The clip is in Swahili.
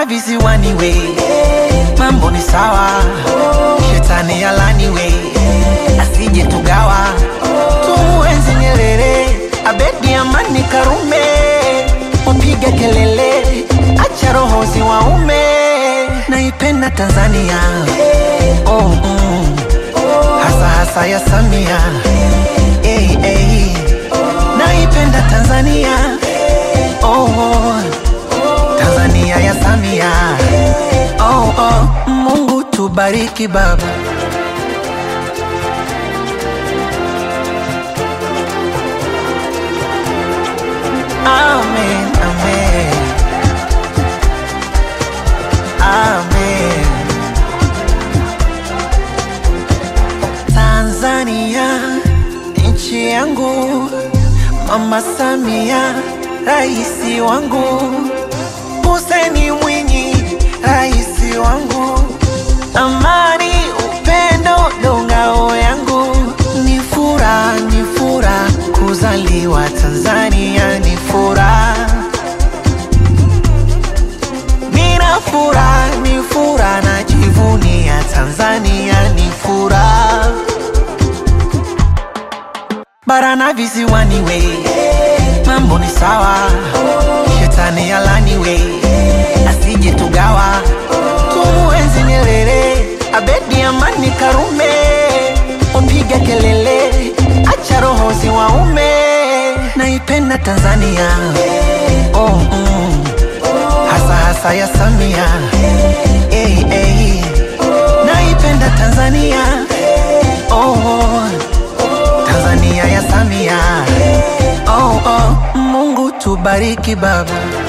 Barana visiwani we, mambo ni sawa, shetani alani we, asije tugawa, tumuenzi Nyerere, Abedi Amani Karume, wapige kelele, acha roho ziwaume, naipenda Tanzania oh, mm. hasa hasa ya Samia hey, hey. naipenda Tanzania oh, oh. Tanzania ya Samia oh, oh. Mungu tubariki baba Amen, amen. Amen. Tanzania nchi yangu, Mama Samia raisi wangu, Hussein Mwinyi raisi wangu, amani upendo ndo ngao yangu, ni furaha ni furaha kuzaliwa Tanzania, ni furaha Nina furaha, ni furaha, najivunia Tanzania, ni furaha. Barana visiwani we, mambo ni sawa, shetani alani we, asije tugawa, tumuenzi Nyerere, Abedi Amani Karume, wapige kelele, acha roho ziwaume, naipenda Tanzania oh, mm hasa hasa ya Samia hey, hey. naipenda Tanzania oh, oh. Tanzania ya Samia oh, oh. Mungu tubariki baba